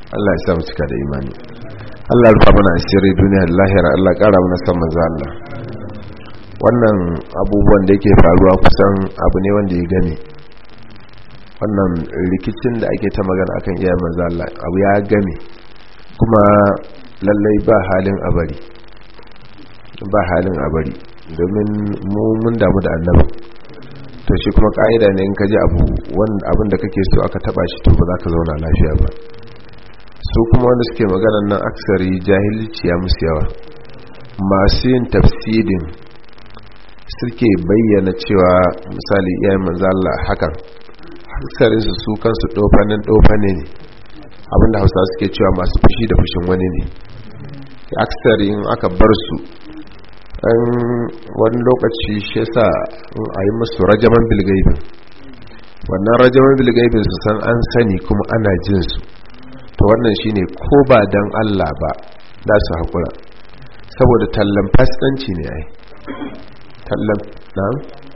Allah ya sa mu cika da imani Allah ya rufa mana asiri duniya da lahira Allah ya kara mana san manzo Allah wannan abubuwan da yake faruwa kusan abu ne wanda ya gane wannan rikicin da ake ta magana akan iyayen manzo Allah abu ya game kuma lallai ba halin abari ba halin abari domin mu mun damu da annabi to shi kuma ka'ida ne in ka ji abu abin da kake so aka taba shi to ba za ka zauna lafiya ba su kuma wanda suke maganan nan aksari jahilci ya musu yawa masu yin tafsirin suke bayyana cewa misali iyayen manzo Allah hakan aksarin su su kansu dofanin dofane ne abinda hausa suke cewa masu fushi da fushin wani ne aksari in aka bar su an wani lokaci shi yasa a yi musu rajaman bilgaibin wannan rajaman bilgaibin su san an sani kuma ana jin su to wannan shine ko ba dan Allah ba da su haƙura saboda tallan fasikanci ne ai tallan na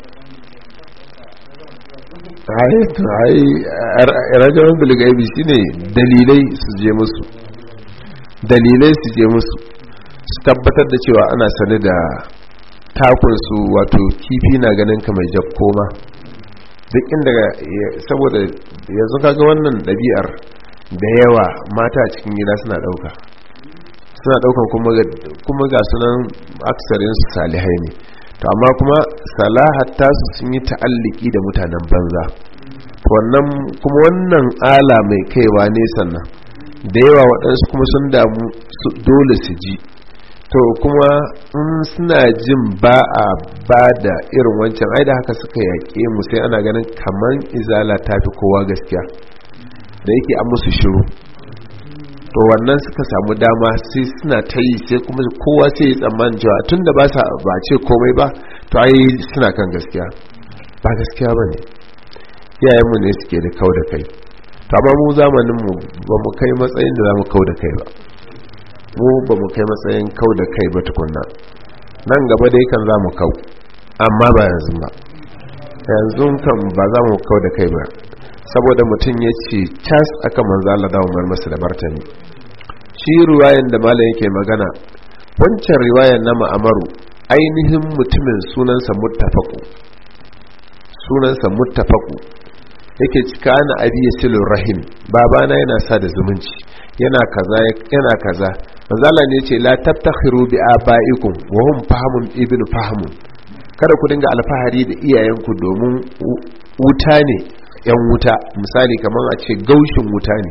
ai to ai rajaman bilgaibi shine dalilai su je musu dalilai su je musu su tabbatar da cewa ana sane da takunsu wato kifi na ganin ka mai koma duk inda saboda yanzu kaga wannan ɗabi'ar da yawa mata a cikin gida suna ɗauka suna ɗaukan kuma ga sunan aksarin su salihai ne to amma kuma salahat tasu sun yi ta'alliki da mutanen banza wannan kuma wannan ala mai kaiwa ne sannan da yawa waɗansu kuma sun damu dole su ji to kuma in suna jin ba a ba da irin wancan ai da haka suka yaƙe mu sai ana ganin kamar izala ta fi kowa gaskiya da yake an musu shiru to wannan suka samu dama sai suna ta yi sai kuma kowa sai ya tsammanin cewa tun da ba sa ba ce komai ba to ai suna kan gaskiya ba gaskiya ba ne iyayenmu ne suke da kau da kai to amma mu zamaninmu ba mu kai matsayin da za mu kau da kai ba mu ba mu kai matsayin kau da kai ba tukunna nan gaba dai kan za mu kau amma ba yanzu ba yanzu kan ba za mu kau da kai ba saboda mutum ya ce cas aka manzo Allah da umar masa da martani shi riwayan da malam yake magana wancan riwayan na ma'amaru ainihin mutumin sunansa muttafaqu sunansa muttafaqu yake cika na abi yasilur rahim babana yana sa da zumunci yana kaza yana kaza manzala ne ce la tabtakhiru bi abaikum wa hum fahamun ibnu fahamun kada ku dinga alfahari da iyayenku domin wuta ne yan wuta misali kamar a ce gaushin wuta ne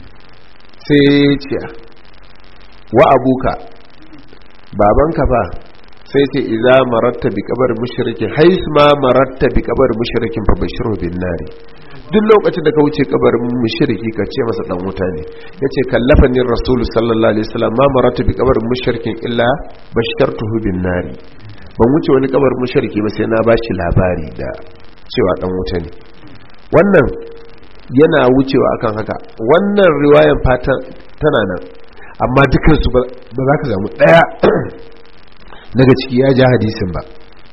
sai ce wa abuka babanka fa sai ce idza maratta bi kabar mushrikin hais ma maratta bi kabar mushrikin fa bashiru bin nari duk lokacin da ka wuce kabarin mushriki ka ce masa dan wuta ne yace kallafanin rasulu sallallahu alaihi wasallam ma maratu bi kabarin mushrikin illa bashartuhu bin nari ban wuce wani kabarin mushriki ba sai na bashi labari da cewa dan wuta ne wannan yana wucewa akan haka wannan riwayan fatan tana nan amma dukansu ba za ka samu daya daga ciki ya ja hadisin ba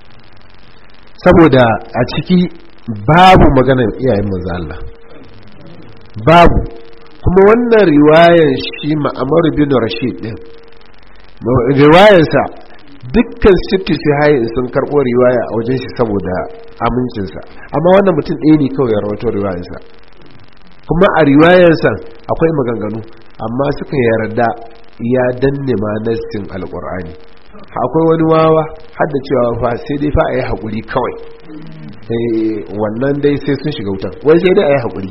saboda a ciki babu maganar iyayen manzo Allah babu kuma wannan riwayar shi ma'amar bin rashid din riwayarsa dukkan sitti sai sun karɓo riwaya a wajen shi saboda amincinsa amma wannan mutum ɗaya ne kawai ya rawato riwayarsa kuma a riwayarsa akwai maganganu amma suka yarda ya danne ma nassin alƙur'ani akwai wani wawa har da cewa fa sai dai fa a yi haƙuri kawai wannan dai sai sun shiga wutan wai sai dai a yi haƙuri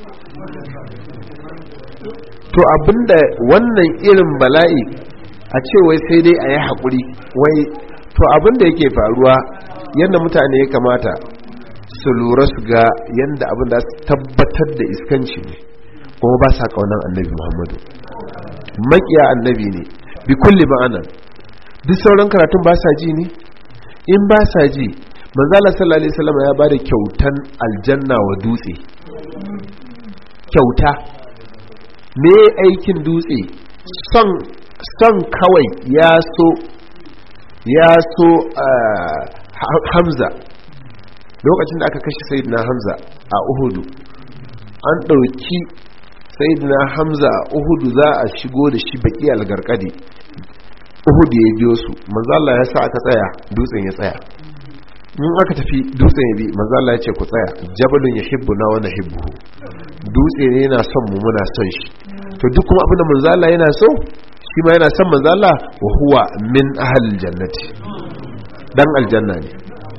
to abinda wannan irin bala'i a ce wai sai dai a yi haƙuri wai to abinda yake faruwa yadda mutane ya kamata su lura su ga yadda abin da su tabbatar da iskanci ne kuma ba sa ƙaunar annabi muhammadu makiya annabi ne bi kulli ma'anan duk sauran karatun ba sa ji ne in ba sa ji manzala sallallahu alaihi wasallam ya bada kyautan aljanna wa dutse kyauta me aikin dutse son son kawai ya so ya so hamza lokacin da aka kashe sayyidina hamza a uhudu an ɗauki sayyidina hamza uhudu za a shigo da shi baki algarkadi uhudu ya biyo su manzo Allah ya sa aka tsaya dutsen ya tsaya in aka tafi dutsen ya bi manzo Allah ya ce ku tsaya jabalun yuhibbuna wa nuhibbuhu dutse ne yana son mu muna son shi to duk kuma abin da manzo Allah yana so shi ma yana son manzo Allah wa huwa min ahlil jannati dan aljanna ne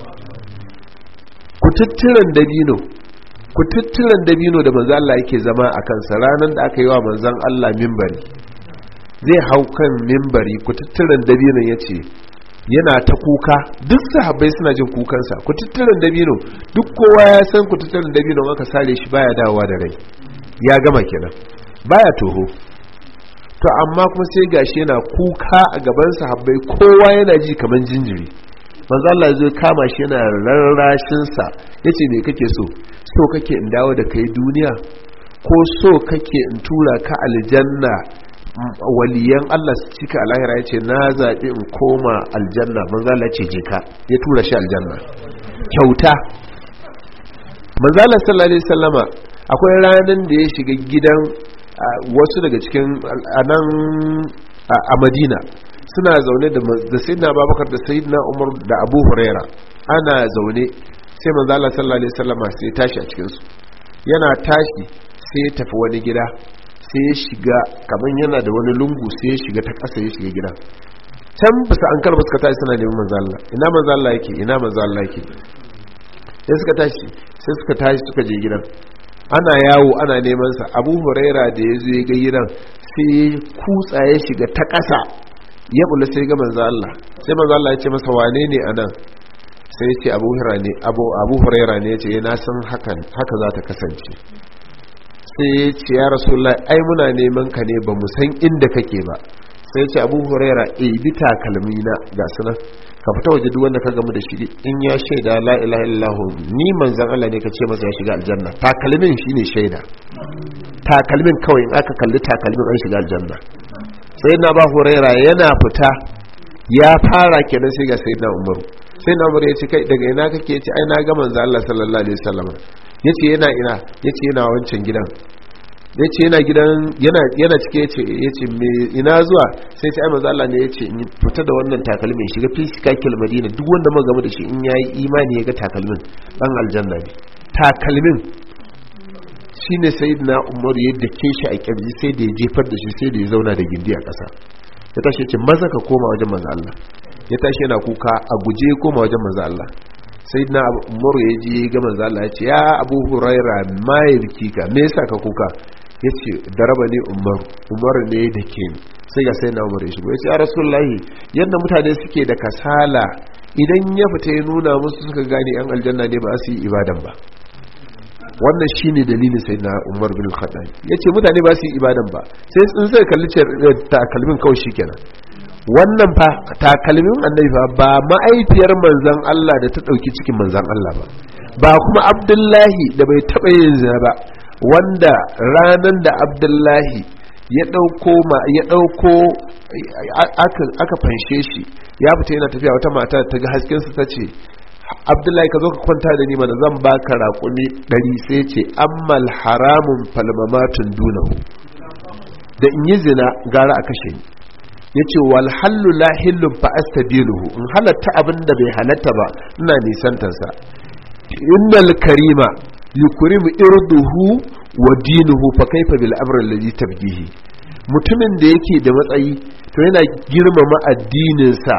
ku tuttiran dabino ku tuttiran dabino da manzo Allah yake zama a kansa ranar da aka yi wa manzon Allah mimbari zai hau kan mimbari ku tuttiran dabinon yace yana ta kuka duk sahabbai suna jin kukansa ku tuttiran dabino duk kowa ya san ku tuttiran dabino aka sare shi baya dawowa da rai ya gama kenan baya toho to amma kuma sai gashi yana kuka a gaban sahabbai kowa yana ji kaman jinjiri manzo Allah ya zo kama shi yana rarrashin sa yace me kake so so kake in dawo da kai duniya ko so kake in tura ka aljanna waliyan Allah su cika a lahira yace na zaɓi in koma aljanna manzo Allah ce je ka ya tura shi aljanna kyauta manzo Allah sallallahu alaihi wasallama akwai ranan da ya shiga gidan wasu daga cikin anan a Madina suna zaune da sayyidina Abubakar da sayyidina Umar da Abu Huraira ana zaune sai manzo Allah sallallahu alaihi wasallama sai ya tashi a cikin su yana tashi sai ya tafi wani gida sai ya shiga kamar yana da wani lungu sai ya shiga ta ƙasa ya shiga gida can bisa an karba suka tashi suna neman manzo Allah ina manzo Allah yake ina manzo Allah yake sai suka tashi sai suka tashi suka je gidan ana yawo ana neman sa Abu Huraira da ya zo ya ga gidan sai ya kutsa ya shiga ta ƙasa ya bula sai ga manzo Allah sai manzo Allah ya ce masa wane ne anan sai ya ce Abu Huraira ne Abu Abu Huraira ne ya ce na san hakan haka za ta kasance sai ya ce ya rasulullah ai muna neman ka ne ba mu san inda kake ba sai ya ce abu huraira e bi takalmi na ga sunan ka fita waje duk wanda ka gamu da shi in ya shaida la ilaha illallah ni manzon Allah ne ka ce masa ya shiga aljanna takalmin shine shaida takalmin kawai in aka kalli takalmin an shiga aljanna sai na ba huraira yana fita ya fara kenan sai ga sayyidina umaru sai na umar ya ce kai daga ina kake ce ai na ga manzo Allah sallallahu alaihi wasallam yace yana ina yace yana wancan gidan yace yana gidan yana yana cike yace yace me ina zuwa sai sai ai manzo Allah ne yace in fita da wannan takalmin shiga fisikakil madina duk wanda muka gama da shi in yayi imani ya ga takalmin dan aljanna ne takalmin shine sayyidina umar yadda ke shi a kirji sai da ya jefar da shi sai da ya zauna da gindi a ƙasa ya tashi ce maza ka koma wajen manzo Allah ya tashi yana kuka a guje ya koma wajen manzo Allah sai na umaru ya je ga manzo Allah ya ce ya abu huraira ma ya biki ka me yasa ka kuka ya ce daraba ne umaru umaru ne da ke sai ga sai na umaru ya shigo ya ce ya rasulullahi yadda mutane suke da kasala idan ya fita ya nuna musu suka gane yan aljanna ne ba su yi ibadan ba wannan shine dalilin sai na umar bin khattab yace mutane ba su yi ibadan ba sai sun sai kalli takalmin kawai shikenan wannan fa takalmin annabi fa ba ma'aifiyar manzon Allah da ta dauki cikin manzon Allah ba ba kuma Abdullahi da bai taba yin zina ba wanda ranan da Abdullahi ya dauko ma ya dauko aka aka fanshe shi ya fita yana tafiya wata mata ta ga hasken sa tace abdullahi ka zo ka kwanta da ni mana zan baka raƙumi ɗari sai ce ammal haramun falmamatun dunahu da in yi zina gara a kashe ni ya ce wal hallu la hillun fa astabiluhu in halatta abin da bai halatta ba ina nisantarsa innal karima yukrimu irduhu wa dinuhu fa kaifa bil amri alladhi tabgihi mutumin da yake da matsayi to yana girmama addininsa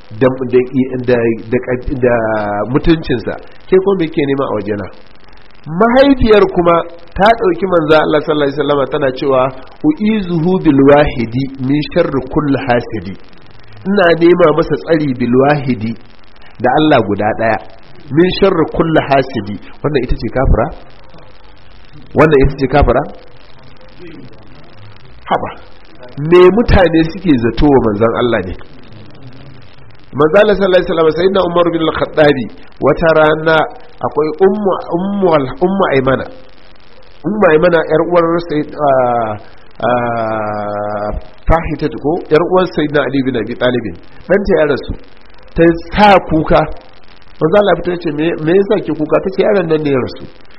da mutuncinsa ke kuma me ke nema a wajena mahaifiyar kuma ta ɗauki manza Allah sallallahu alaihi wasallam tana cewa uizuhu bil wahidi min sharri kulli hasidi ina nema masa tsari bil wahidi da Allah guda daya min sharri kulli hasidi wannan ita ce kafira wannan ita ce kafira haba me mutane suke zato wa manzon Allah ne manzala sallallahu alaihi wasallam sayyidina umar bin al-khattabi wata rana akwai ummu ummu ummu aymana ummu aymana yar uwar sayyid fahita ko yar uwar sayyidina ali bin abi talib dan ta ya rasu ta sa kuka manzo Allah fita ce me me yasa ke kuka tace yaron nan ne ya rasu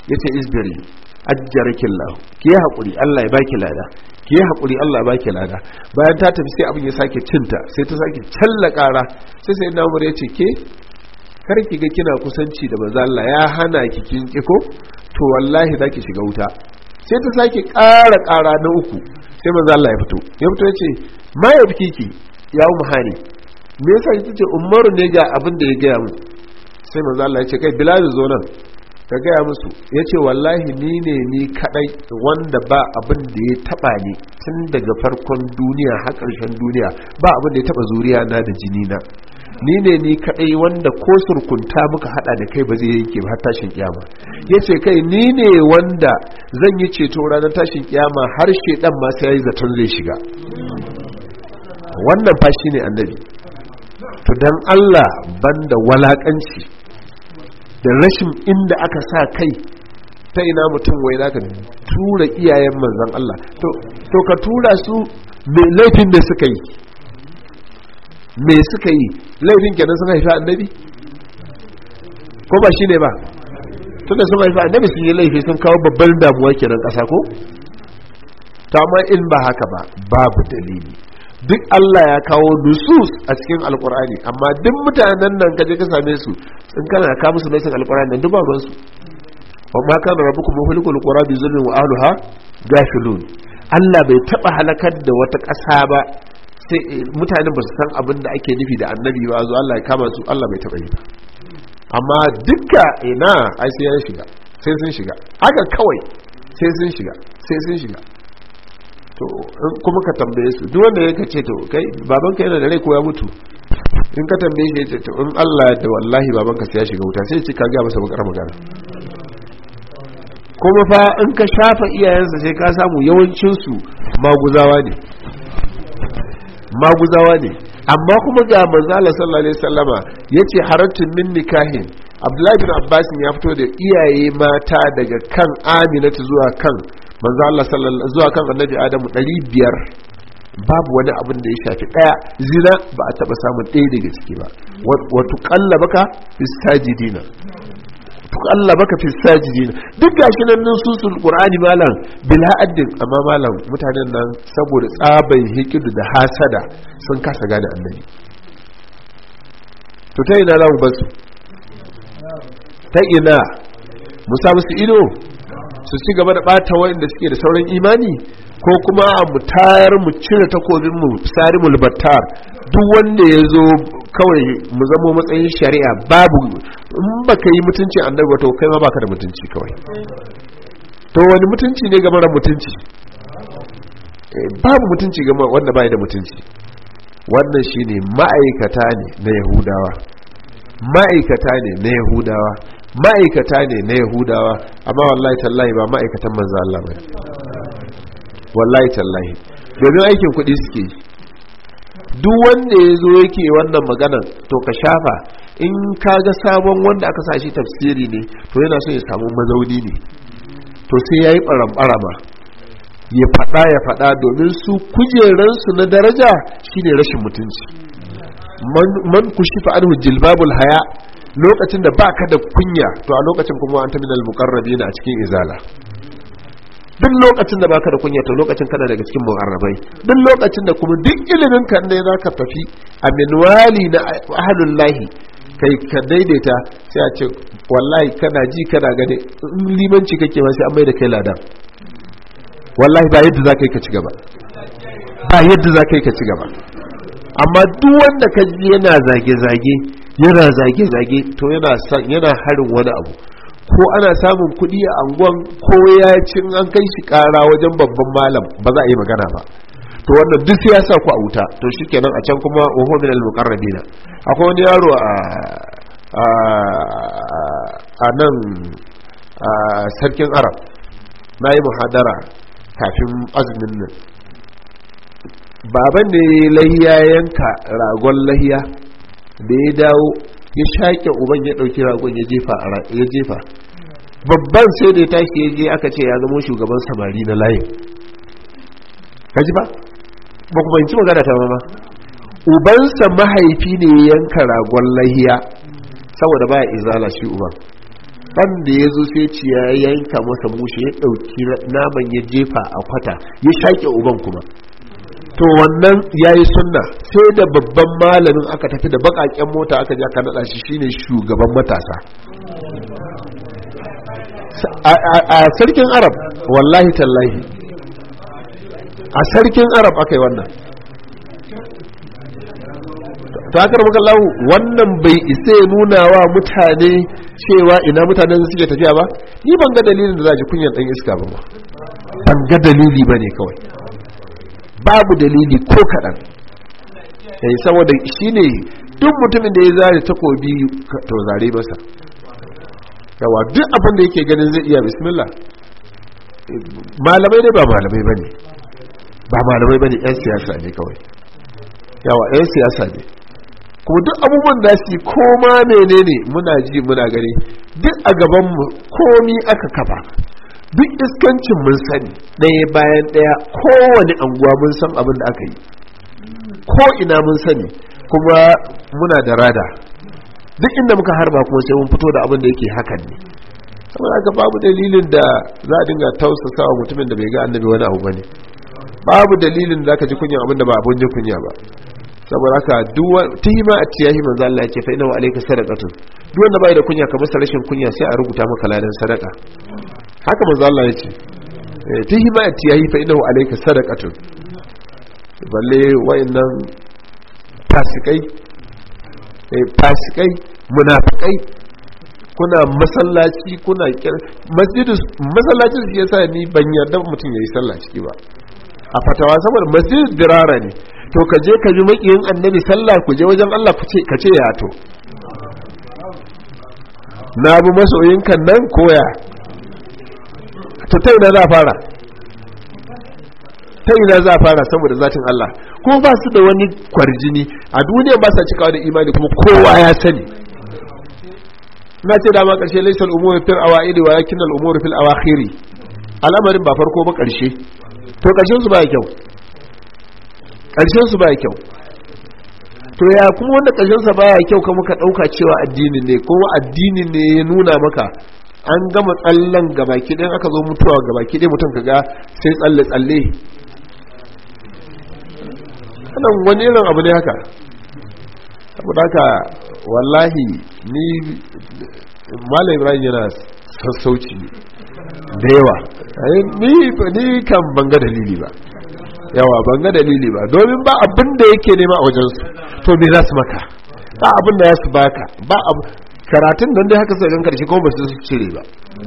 yace isbiri ajjarakillahu ki yi hakuri Allah ya baki lada ki yi hakuri Allah ya baki lada bayan ta tafi sai abin ya sake cinta sai ta sake challa kara sai sai na umar yace ke kar ki ga kina kusanci da manzo Allah ya hana ki kin kiko to wallahi zaki shiga wuta sai ta sake ƙara ƙara na uku sai manzo Allah ya fito ya fito yace ma ya ki ya umu hani me yasa kike ce umaru ne ga abin da ya gaya mu sai manzo Allah ya ce kai bilal zo nan ka gaya musu yace wallahi ni ne ni kadai wanda ba abin da ya taba ni tun daga farkon duniya har ƙarshen duniya ba abin da ya taba zuriya na da jini na ni ne ni kadai wanda ko surkunta muka hada da kai ba zai yanke ba har tashin kiyama yace kai ni ne wanda zan yi ceto ranar tashin kiyama har shedan ma sai yayi zaton zai shiga wannan fa shine annabi to dan Allah banda walakanci da rashin inda aka sa kai ta ina mutum wai zaka tura iyayen manzon Allah to to ka tura su me laifin da suka yi me suka yi laifin kenan sun haifi annabi ko ba shi ne ba tunda sun haifi annabi sun yi laifi sun kawo babban damuwa kenan ƙasa ko to amma in ba haka ba babu dalili duk Allah ya kawo nusus a cikin alkur'ani amma duk mutanen nan kaje ka same su in kana ka musu nasin alkur'ani nan duk ba ruwan su wa ma kana rabbukum muhlikul qura bi zulmin wa ahliha gafilun Allah bai taba halakar da wata ƙasa ba sai mutane ba su san abin da ake nufi da annabi ba zo Allah ya kama su Allah bai taɓa yi ba amma dukka ina ai sai ya shiga sai sun shiga haka kawai sai sun shiga sai sun shiga to kuma ka tambaye su duk wanda yake ce to kai babanka yana da rai ko ya mutu in ka tambaye shi ce to in Allah da wallahi babanka sai ya shiga wuta sai ya ce ka ga masa bakar magana kuma fa in ka shafa iyayensa sai ka samu yawancinsu maguzawa ne maguzawa ne amma kuma ga manzala sallallahu alaihi wasallama yace haratun min nikahin abdullahi bin abbas ya fito da iyaye mata daga kan aminatu zuwa kan manzo Allah sallallahu zuwa kan annabi adamu 500 babu wani abin da ya shafi daya zina ba a taba samun ɗaya daga ciki ba wa tuqallabaka fi sajidina tuqallabaka fi sajidina duk gashi nan nan susul qur'ani malam bila addin amma malam mutanen nan saboda tsaban hikidu da hasada sun kasa gane annabi to ta ina za mu basu ta ina mu sa musu ido su ci gaba da bata wanda suke da sauran imani ko kuma mu tayar mu cire takobin mu sari mu battar duk wanda ya zo kawai mu zamo matsayin shari'a babu in baka yi mutunci annabi ba to kai ma baka da mutunci kawai to wani mutunci ne game da mutunci babu mutunci game wanda bai da mutunci wannan shine ma'aikata ne na yahudawa ma'aikata ne na yahudawa ma'aikata ne na yahudawa amma wallahi tallahi ba ma'aikatan manzo Allah ba wallahi tallahi domin aikin kuɗi suke yi duk wanda ya zo yake wannan maganan to ka shafa in ka ga sabon wanda aka sa shi tafsiri ne to yana so ya samu mazauni ne to sai ya yi ɓaramɓarama ya faɗa ya faɗa domin su kujeransu na daraja shine rashin mutunci man kushifa anhu jilbabul haya lokacin da baka da kunya to a lokacin kuma an taminal muqarrabin a cikin izala duk lokacin da baka da kunya to lokacin kana daga cikin muqarrabai duk lokacin da kuma duk ilimin kan ne zaka tafi a minwali na ahlul lahi kai ka daidaita sai a ce wallahi kana ji kana gane in limanci kake ma sai an mai da kai ladan wallahi ba yadda zaka yi ka ci gaba ba yadda zaka yi ka ci gaba amma duk wanda ka ji yana zage-zage yana zage-zage to yana yana harin wani abu ko ana samun kuɗi a anguwan ko ya cin an kai shi ƙara wajen babban malam ba za a yi magana ba to wannan duk sai ya sa ku a wuta to shikenan a can kuma wa min al-muqarrabina akwai wani yaro a a nan sarkin arab na yi muhadara kafin azumin nan baban ne lahiya yanka ragon lahiya da ya dawo ya shaƙe uban ya ɗauki ragon ya jefa babban sai da ya tashi ya je aka ce ya zama shugaban samari na layin kaji ba ba kuma yin ci magana ta mama ubansa mahaifi ne ya yanka ragon lahiya saboda baya izala shi uban dan da ya zo sai ci ya yanka masa mushe ya ɗauki naman ya jefa a kwata ya shaƙe uban kuma to wannan ya yi sunna sai da babban malamin aka tafi da baƙaƙen mota aka ja ka naɗa shi shine shugaban matasa a sarkin arab wallahi tallahi a sarkin arab aka yi wannan takar makallahu wannan bai isa ya nuna wa mutane cewa ina mutanen suke tafiya ba ni ban ga dalilin da za ji kunyan dan iska ba ban ga dalili ba ne kawai babu dalili ko kaɗan yayi saboda shi ne duk mutumin da ya zare takobi to zare masa yawa duk abin da yake ganin zai iya bismillah malamai ne ba malamai ba ne ba malamai ba ne 'yan siyasa ne kawai yawa 'yan siyasa ne kuma duk abubuwan da su koma menene muna ji muna gani duk a gabanmu komi aka kafa duk iskancin mun sani ɗaya bayan ɗaya kowane anguwa mun san abin da aka yi ko ina mun sani kuma muna da rada duk inda muka harba kuma sai mun fito da abin da yake hakan ne saboda haka babu dalilin da za a dinga tausasa wa mutumin da bai ga annabi wani abu bane babu dalilin da zaka ji kunya abin da ba abun jin kunya ba saboda haka duwa tihima a tiyahi manzo Allah yake fa inna wa alayka sadaqatun duk wanda bai da kunya ka masa rashin kunya sai a rubuta maka ladan sadaka haka manzo Allah yace tihima a tiyahi fa inna wa alayka sadaqatun balle wayannan fasikai eh fasikai munafikai kuna masallaci kuna masjidus masallacin shi yasa ni ban yarda mutum yayi sallah ciki ba a fatawa saboda masjidus dirara ne to ka je ka bi makiyin annabi sallah ku je wajen Allah ku ce ka ce ya to na bi masoyinkan nan koya to ta ina za fara ta ina za fara saboda zatin Allah ko ba su da wani kwarjini a duniya ba sa cikawa da imani kuma kowa ya sani na ce dama karshe laisal umuru fil awaidi wa yakin al umuru fil awakhiri al'amarin ba farko ba karshe to karshen su ba kyau ƙarshen su baya kyau to ya kuma wanda ƙarshen sa baya kyau ka muka ɗauka cewa addini ne kuma addini ne ya nuna maka an gama tsallen gabaki ɗin aka zo mutuwa gabaki ɗin mutum kaga sai tsalle tsalle wannan wani irin abu ne haka saboda haka wallahi ni malam ibrahim yana sassauci da yawa ni kan banga dalili ba yawa ban ga dalili ba domin ba abin da yake nema a wajensu to me za su maka ba abin da ya su baka ba karatun don dai haka sai gan karshe kuma ba su cire ba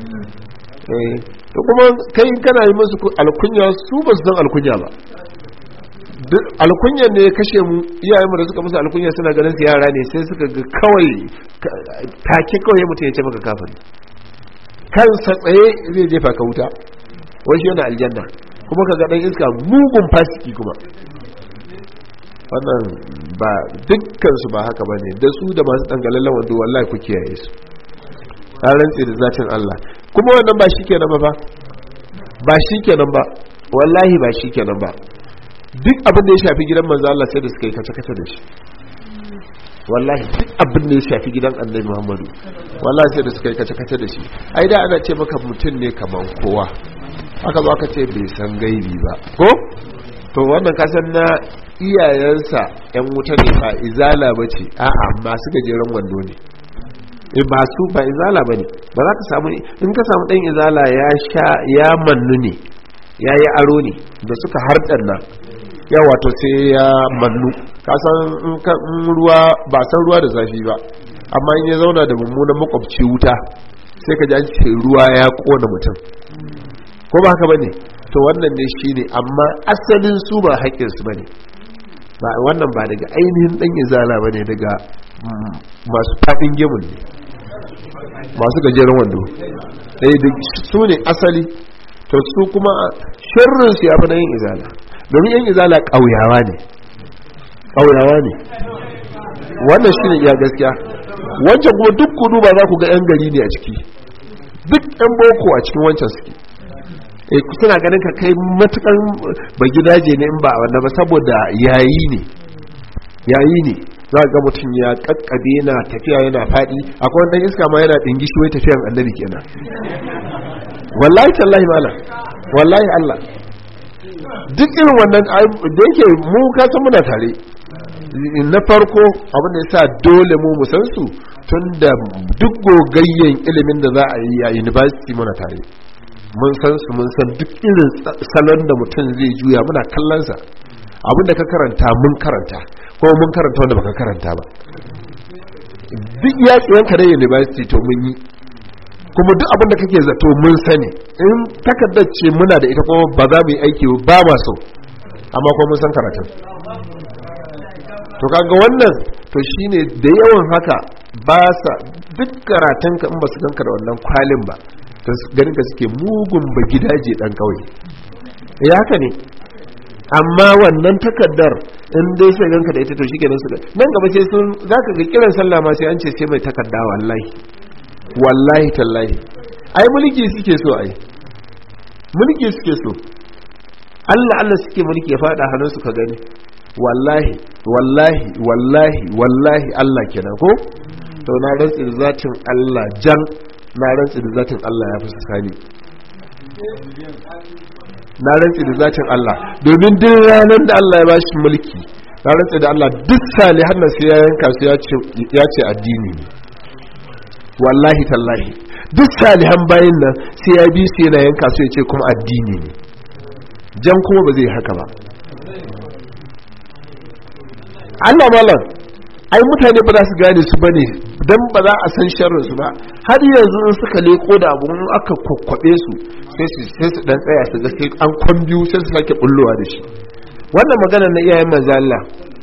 to kuma kai kana yi musu alkunya su ba su san alkunya ba alkunya ne ya kashe mu iyayen mu da suka musu alkunya suna ganin su yara ne sai suka ga kawai take kawai mutum ya ce maka kafin kansa tsaye zai jefa ka wuta wai shi yana aljanna kuma ka ga dan iska mugun fasiki kuma wannan ba dukkansu ba haka bane da su da masu dangalallen wando wallahi ku kiyaye su an rantse da zatin Allah kuma wannan ba shikenan ba ba shikenan ba wallahi ba shikenan ba duk abin da ya shafi gidan manzo Allah sai da suka yi kace kace da shi wallahi duk abin da ya shafi gidan Annabi Muhammadu wallahi sai da suka yi kace kace da shi ai da ana ce maka mutum ne kaman kowa aka zo aka ce bai san gaibi ba ko to wannan kasan na iyayensa yan wuta ne ba izala ba ce a'a masu gajeren wando ne e ba su ba izala ba ne ba za ka samu in ka samu ɗan izala ya sha ya mannu ne ya yi aro ne da suka harɗar nan ya wato sai ya mannu kasan in ruwa ba san ruwa da zafi ba amma in ya zauna da mummunan makwabci wuta sai ka ji an ce ruwa ya kona mutum ko ba haka bane to wannan ne shine amma asalin su ba haƙƙin su bane ba wannan ba daga ainihin dan izala bane daga masu fadin gemun ne masu gajeren wando eh da su ne asali to su kuma sharrin su yafi na yin izala domin yan izala ƙauyawa ne ƙauyawa ne wannan shine iya gaskiya wancan kuma duk kudu ba za ku ga yan gari ne a ciki duk yan boko a cikin wancan suke e suna ganin ka kai matukan ba gidaje ne in ba wannan ba saboda yayi ne yayi ne za ga mutum ya kakkabe na tafiya yana faɗi akwai wani iska ma yana ɗingishi wai tafiyan annabi kenan wallahi tallahi mala wallahi Allah duk irin wannan da yake mu kasan muna tare na farko abin da yasa dole mu musan su tun da duk gogayyen ilimin da za a yi a university muna tare mun san su mun san duk irin salon da mutum zai juya muna kallonsa abinda ka karanta mun karanta ko mun karanta wanda baka karanta ba duk yaƙiyanka da university to mun yi kuma duk abin da kake zato mun sani in takardar ce muna da ita kuma ba za mu yi aiki ba ma so amma kuma mun san karatun to kaga wannan to shine da yawan haka ba sa duk karatun ka in ba su ganka da wannan kwalin ba to ganin ka suke mugun ba gidaje dan kauye ya haka ne amma wannan takardar in dai sai ganka da ita to shikenan su nan gaba sai sun zaka ga kiran sallah ma sai an ce sai mai takarda wallahi wallahi tallahi ai mulki suke so ai mulki suke so Allah Allah suke mulki ya fada hannun su ka gani wallahi wallahi wallahi wallahi Allah kenan ko to na rantsi da zatin Allah jan na rantsi da zatin Allah ya fi sani na rantsi da zatin Allah domin duk ranar da Allah ya bashi mulki na rantsi da Allah duk salihan nan sai ya yanka su ya ce addini ne wallahi tallahi duk salihan bayin nan sai ya bi su yana yanka su ya ce kuma addini ne jan kuma ba zai haka ba Allah malam ai mutane ba za su gane su bane dan ba za a san sharrin su ba har yanzu in suka leko da abu in aka kokkobe su sai su sai su dan tsaya su ga sai an kwambiyu sai su sake bullowa da shi wannan magana na iyayen manzo Allah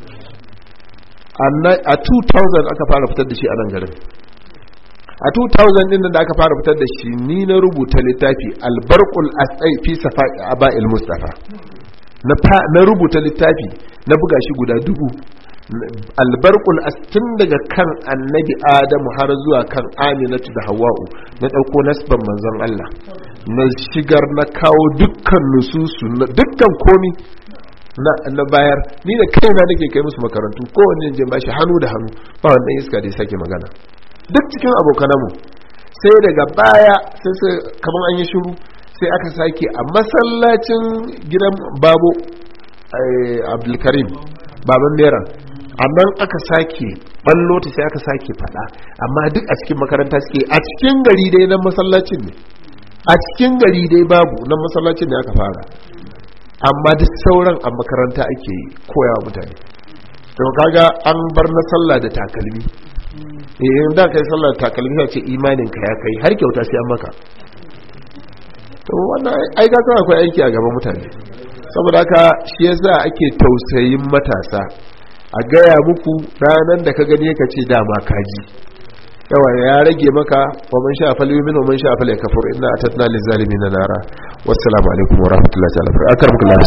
a 2000 aka fara fitar da shi a nan garin a 2000 din da aka fara fitar da shi ni na rubuta littafi albarqul asai fi safa aba'il mustafa na rubuta littafi na buga shi guda dubu albarkul tun daga kan annabi adamu har zuwa kan aminatu da hawa'u na ɗauko nasban manzon Allah na shigar na kawo dukkan nususu dukkan komi na bayar ni da kaina nake kai musu makarantu kowanne je bashi hannu da hannu ba wannan iska da ya sake magana duk cikin abokananmu sai daga baya sai sai kamar an yi shiru sai aka sake a masallacin gidan babo abdulkarim baban mera amma aka sake ballo ta sai aka sake fada amma duk a cikin makaranta suke a cikin gari dai nan masallacin ne a cikin gari dai babu nan masallacin ne aka fara amma duk sauran a makaranta ake koyawa mutane to kaga an bar na sallah da takalmi eh da kai sallah da takalmi ya ce imanin ka ya kai har kyauta sai an maka to wannan ai ga akwai aiki a gaban mutane saboda haka shi yasa ake tausayin matasa a gaya muku ranar da ka gani ka ce dama kaji yawa ya rage maka wa man sha fal yumin wa man sha fal yakfur inna atatna lil zalimin nara wassalamu alaikum wa rahmatullahi ta'ala akarmukum Allah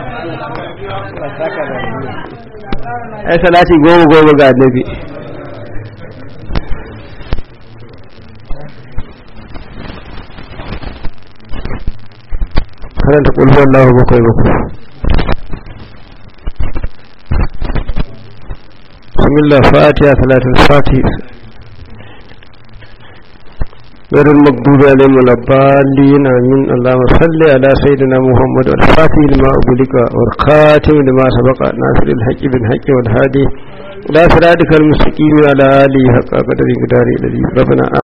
ai salati goma goma ga annabi karanta kulhu Allahu bakwai bakwai bismillah fatiha salatul fatih غير المغضوب عليهم ولا الضالين امين اللهم صل على سيدنا محمد الفاتح لما أغلق والخاتم لما سبق ناصر الحق بالحق والهادي لا صراطك المستقيم على آله حق قدر قدار الذي ربنا